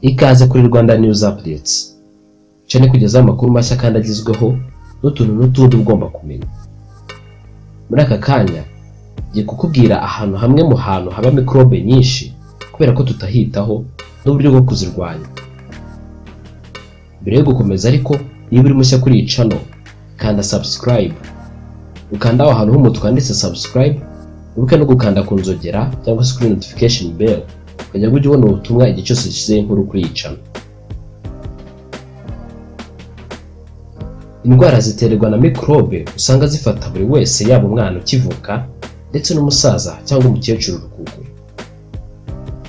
ikaze kuri rwanda news updates cyane kugezaho amakuru mashya kandi agezweho n'utuntu n'utundi ugomba kumenya muri aka kanya ngiye kukubwira ahantu hamwe mu hantu haba mikorobe nyinshi kubera ko tutahitaho n'uburyo bwo kuzirwanya mbere yo gukomeza ariko niba uri mushya kuri iyi cano kanda subscribe ukanda aho hantu h'umutwe handitse subscribe wibuke no gukanda ku nzogera cyangwa se kuri notification bell ukajya ujya ubona ubutumwa igihe cyose gishyizeho inkuru kuri iyi cano indwara ziterwa na mikorobe usanga zifata buri wese yaba umwana ukivuka ndetse n'umusaza cyangwa umukecuru urukuguru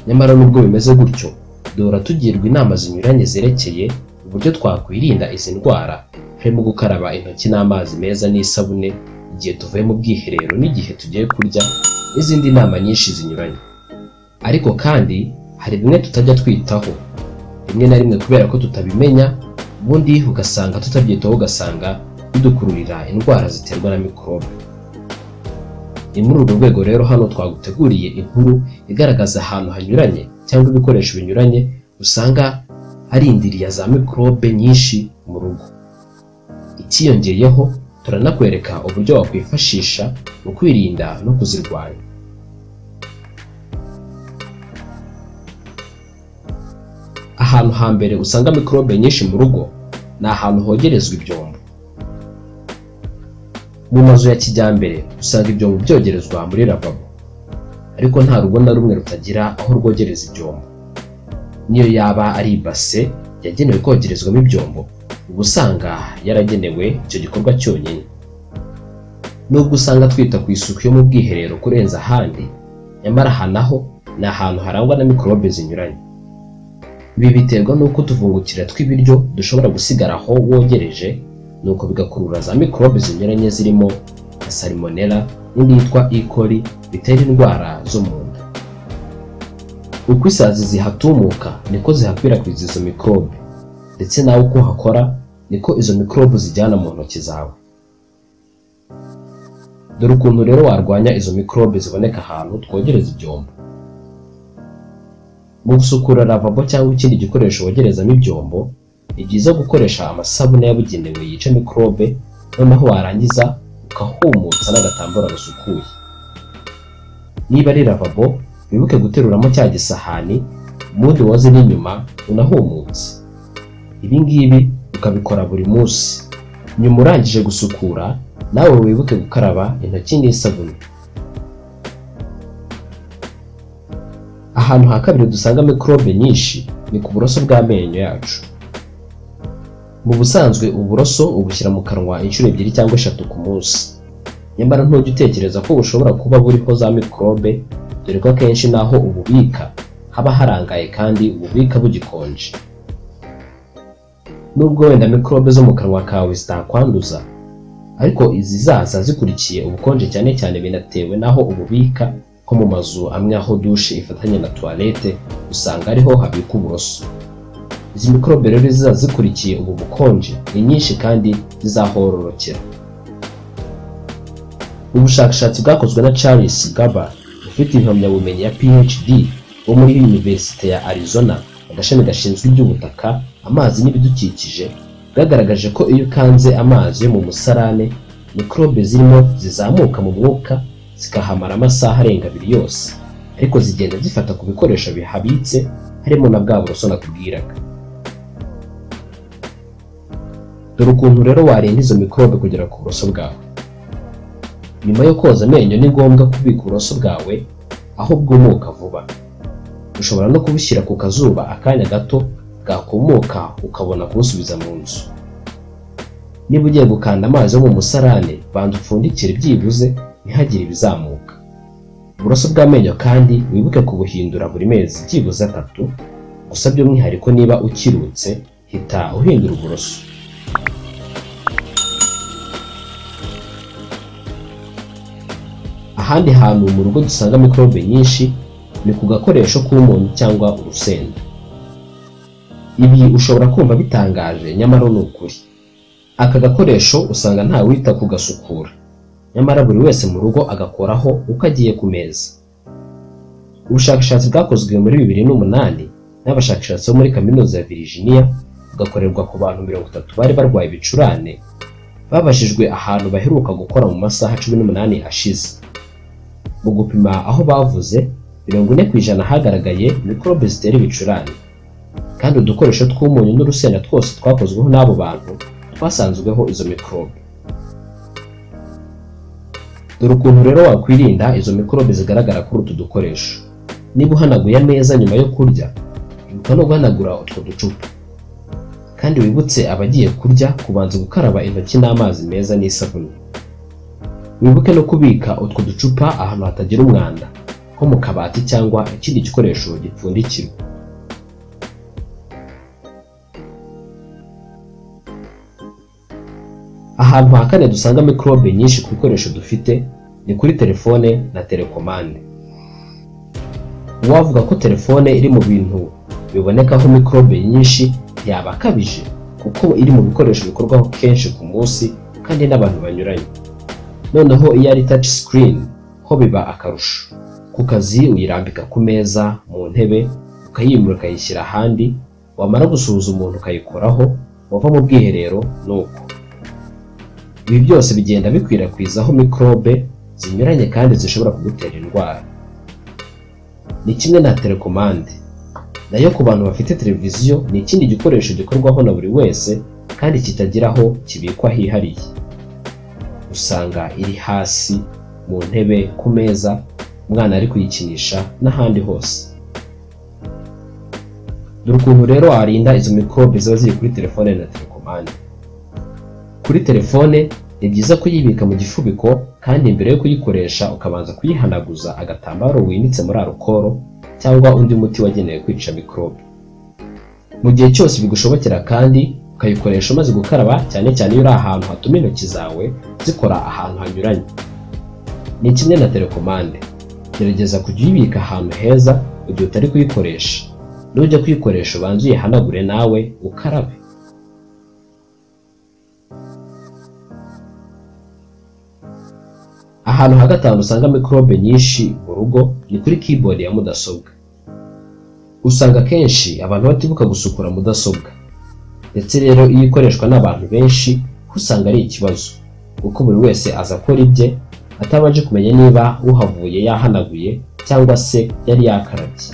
nyamara nubwo bimeze gutyo duhora tugirwa inama zinyuranye zerekeye uburyo twakwirinda izi ndwara harimo gukaraba intoki n'amazi meza n'isabune igihe tuvuye mu bwiherero n'igihe tugiye kurya n'izindi nama nyinshi zinyuranye ariko kandi hari bimwe tutajya twitaho rimwe na rimwe kubera ko tutabimenya ubundi ugasanga tutabyitaho ugasanga bidukururira indwara ziterwa na mikorobe ni muri urwo rwego rero hano twaguteguriye inkuru igaragaza ahantu hanyuranye cyangwa ibikoresho binyuranye usanga hari indiriya za mikorobe nyinshi mu rugo ikiyongeyeho turanakwereka uburyo wakwifashisha mu kwirinda no kuzirwanya ahantu hambere usanga mikorobe nyinshi mu rugo ni ahantu hogerezwa ibyombo mu mazu ya kijyambere usanga ibyombo byogerezwa muri lavabo ariko nta rugo na rumwe rutagira aho rwogereza ibyombo niyo yaba ari ibase yagenewe kogerezwamo ibyombo uba usanga yaragenewe icyo gikorwa cyonyine nubwo usanga twita ku isuku yo mu bwiherero kurenza ahandi nyamara aha naho ni ahantu harangwa na mikorobe zinyuranye ibi biterwa n'uko utuvungukira tw'ibiryo dushobora gusigara aho wogereje nuko bigakurura za mikorobe zinyuranye zirimo nka salmonella n'indi yitwa ikori bitera indwara zo mu nda uko isazi zihatumuka niko zihakwirakwiza izo mikorobe ndetse nawe uko uhakora niko izo mikorobe zijyana mu ntoki zawe dore ukuntu rero warwanya izo mikorobe ziboneka ahantu twogereza ibyombo mu gusukura lavabo cyangwa ikindi gikoresho wogerezamo ibyombo ni byiza gukoresha amasabune yabugenewe yica mikorobe noneho warangiza ukahumutsa n'agatambaro gasukuye niba ari lavabo wibuke guteruramo cya gisahani ubundi woze n'inyuma unahumutse ibi ngibi ukabikora buri munsi nyuma urangije gusukura nawe wibuke gukaraba intoki n'isabune ahantu ha kabiri dusanga mikorobe nyinshi ni ku buroso bw'amenyo yacu mu busanzwe uburoso ubushyira mu kanwa inshuro ebyiri cyangwa eshatu ku munsi nyamara ntujya utekereza ko bushobora kuba buriho za mikorobe dore ko akenshi n'aho ububika haba harangaye kandi ububika bugikonje nubwo wenda mikorobe zo mu kanwa kawe zitakwanduza ariko izi zaza zikurikiye ubukonje cyane cyane binatewe n'aho ububika nko mu mazu amwe aho dushe ifatanya na tuwarete usanga ariho habikwa uburoso izi mikorobe rero ziba zikurikiye ubu bukonje ni nyinshi kandi zizahororokera ubushakashatsi bwakozwe na charles gaba ufite impamyabumenyi ya phd wo muri yuniverisite ya arizona agashami gashinzwe iby'ubutaka amazi n'ibidukikije bwagaragaje ko iyo ukanze amazi yo mu musarane mikorobe zirimo zizamuka mu mwuka zikahamara amasaha arenga abiri yose ariko zigenda zifata ku bikoresho bihabitse harimo na bwa buroso nakubwiraga dore ukuntu rero warinda izo mikorobe kugera ku buroso bwawe nyuma yo koza amenyo ni ngombwa kubika uburoso bwawe aho bwumuka vuba ushobora no kubushyira ku kazuba akanya gato bwakumuka ukabona kubusubiza mu nzu niba ugiye gukanda amazi yo mu musarane banza upfundikire byibuze ntihagire ibizamuka uburoso bw'amenyo kandi wibuke kubuhindura buri mezi byibuze atatu gusa by'umwihariko niba ukirutse hita uhindura uburoso ahandi hantu mu rugo dusanga mikorobe nyinshi ni ku gakoresho k'umunyu cyangwa urusenda ibi ushobora kumva bitangaje nyamara ni ukuri aka gakoresho usanga ntawita kugasukura nyamara buri wese mu rugo agakoraho uko agiye ku meza ubushakashatsi bwakozwe muri bibiri n'umunani n'abashakashatsi bo muri kaminuza ya Virginia bugakorerwa ku bantu mirongo itatu bari barwaye ibicurane babajijwe ahantu baheruka gukora mu masaha cumi n'umunani ashize mu gupima aho bavuze mirongo ine ku ijana hagaragaye mikorobe zitera ibicurane kandi udukoresho tw'umunyu n'urusenda twose twakozweho n'abo bantu twasanzweho izo mikorobe dore ukuntu rero wakwirinda izo mikorobe zigaragara kuri utu dukoresho niba uhanaguye ameza nyuma yo kurya ibuka no guhanagura utwo ducupa kandi wibutse abagiye kurya kubanza gukaraba intoki n'amazi meza n'isabune wibuke no kubika utwo ducupa ahantu hatagira umwanda nko mu kabati cyangwa ikindi gikoresho gipfundikirwa ahantu ha kane dusanga mikorobe nyinshi ku bikoresho dufite ni kuri telefone na telekomande uwavuga ko telefone iri mu bintu bibonekaho mikorobe nyinshi yaba akabije kuko iri mu bikoresho bikorwaho kenshi ku munsi kandi n'abantu banyuranye noneho iyo ari taci sikirini ho biba akarusho ku kazi uyirambika ku meza mu ntebe ukayimura ukayishyira ahandi wamara gusuhuza umuntu ukayikoraho wava mu bwiherero ni uko ibi byose bigenda bikwirakwiza aho mikorobe zinyuranye kandi zishobora kugutera indwara ni kimwe na telekomande nayo ku bantu bafite televiziyo ni ikindi gikoresho gikorwaho na buri wese kandi kitagira aho kibikwa hihariye usanga iri hasi mu ntebe ku meza umwana ari kuyikinisha n'ahandi hose dore ukuntu rero warinda izo mikorobe ziba ziri kuri telefone na telekomande kuri telefone ni byiza kuyibika mu gifubiko kandi mbere yo kuyikoresha ukabanza kuyihanaguza agatambaro winitse muri arukoro cyangwa undi muti wagenewe kwica mikorobe mu gihe cyose bigushobokera kandi ukayikoresha umaze gukaraba cyane cyane iyo uri ahantu hatuma intoki zawe zikora ahantu hanyuranye ni kimwe na telekomande gerageza kujya uyibika ahantu heza mu gihe utari kuyikoresha nujya kuyikoresha ubanze uyihanagure nawe ukarabe ahantu ha gatanu usanga mikorobe nyinshi mu rugo ni kuri keyboard ya mudasobwa usanga kenshi abantu batibuka gusukura mudasobwa ndetse rero iyo ikoreshwa n'abantu benshi usanga ari ikibazo kuko buri wese aza akora ibye atabanje kumenya niba uhavuye yahanaguye cyangwa se yari yakarabye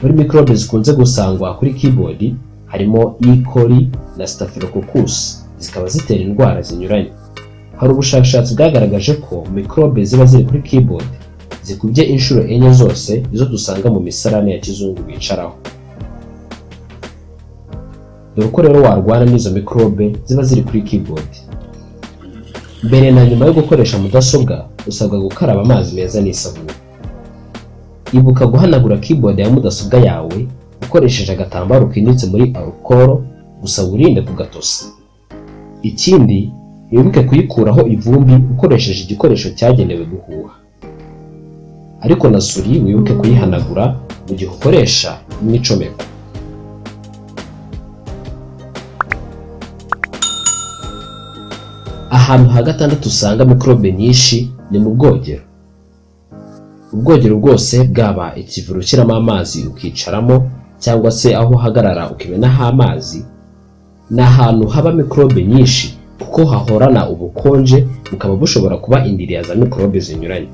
muri mikorobe zikunze gusangwa kuri keyboard harimo E. coli na staphylococcus zikaba zitera indwara zinyuranye hari ubushakashatsi bwagaragaje ko mikorobe ziba ziri kuri keyboard zikubye inshuro enye zose izo dusanga mu misarane ya kizungu bicaraho dore uko rero warwana n'izo mikorobe ziba ziri kuri keyboard mbere na nyuma yo gukoresha mudasobwa usabwa gukaraba amazi meza n'isabune ibuka guhanagura keyboard ya mudasobwa yawe ukoresheje agatambaro kinyutse muri arukoro gusa wirinde kugatosa ikindi wibuke kuyikuraho ivumbi ukoresheje igikoresho cyagenewe guhuha ariko na suri wibuke kuyihanagura mu gihe ukoresha n'icomeko ahantu ha gatandatu usanga mikorobe nyinshi ni mu bwogero ubwogero bwose bwaba ikivura ushyiramo amazi ukicaramo cyangwa se aho uhagarara ukimenaho amazi ni ahantu haba mikorobe nyinshi kuko hahorana ubukonje bukaba bushobora kuba indiriya za mikorobe zinyuranye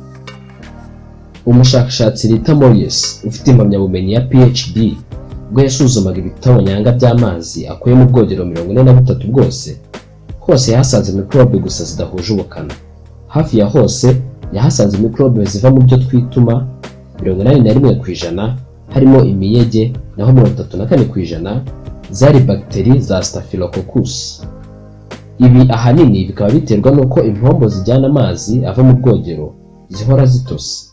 umushakashatsi Rita Moyes ufite impamyabumenyi ya PhD ubwo yasuzumaga ibitabo nyanga by'amazi akuye mu bwogero mirongo ine na butatu bwose hose yahasanze mikorobe gusa zidahuje ubukana hafi ya hose yahasanze mikorobe ziva mu byo twituma mirongo inani na rimwe ku ijana harimo imiyege naho mirongo itatu na kane ku ijana zari bagiteri za staphylococcus ibi ahanini bikaba biterwa n'uko impombo zijyana amazi ava mu bwogero zihora zitose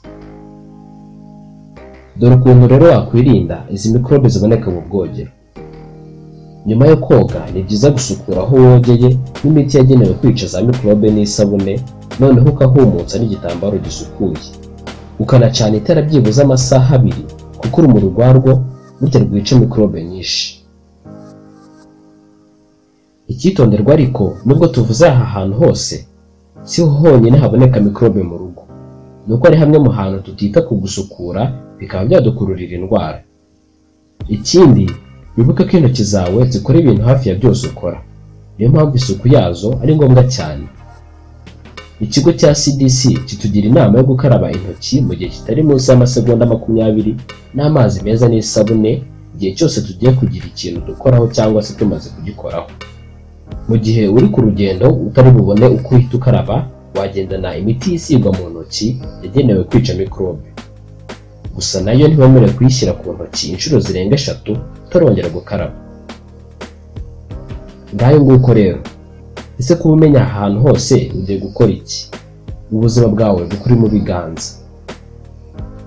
dore ukuntu rero wakwirinda izi mikorobe ziboneka mu bwogero nyuma yo koga ni byiza gusukura aho wogeye n'imiti yagenewe kwica za mikorobe n'isabune noneho ukahumutsa n'igitambaro gisukuye ukanacana itara byibuze amasaha abiri kuko urumuri rwarwo burya rwica mikorobe nyinshi icyitonderwa ariko nubwo tuvuze aha hantu hose si ho honyine haboneka mikorobe mu rugo ni uko ari hamwe mu hantu tutita ku gusukura bikaba byadukururira indwara ikindi wibuke ko intoki zawe zikora ibintu hafi ya byose ukora niyo mpamvu isuku yazo ari ngombwa cyane ikigo cya cdc kitugira inama yo gukaraba intoki mu gihe kitari munsi y'amasegonda makumyabiri n'amazi meza n'isabune igihe cyose tugiye kugira ikintu dukoraho cyangwa se tumaze kugikoraho mu gihe uri ku rugendo utari bubone uko uhita ukaraba wagendana imiti isigwa mu ntoki yagenewe kwica mikorobe gusa nayo ntiwemerewe kuyishyira ku ntoki inshuro zirenga eshatu utarongera gukaraba ngayo nguko rero ese kuba umenya ahantu hose ugiye gukora iki ubuzima bwawe bukuri mu biganza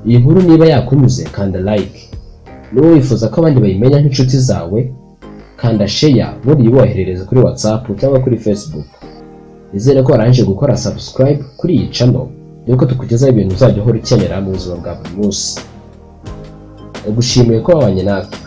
iyi nkuru niba yakunyuze kanda like niba wifuza ko abandi bayimenya nk'inshuti zawe kanda sheya ubundi uyiboherereze kuri whatsapp cyangwa kuri facebook nizere ko warangije gukora subscribe kuri iyi channel nuko tukugezaho ibintu uzajya uhora ukenera mu buzima bwa buri munsi ndagushimiye ko wabanye natwe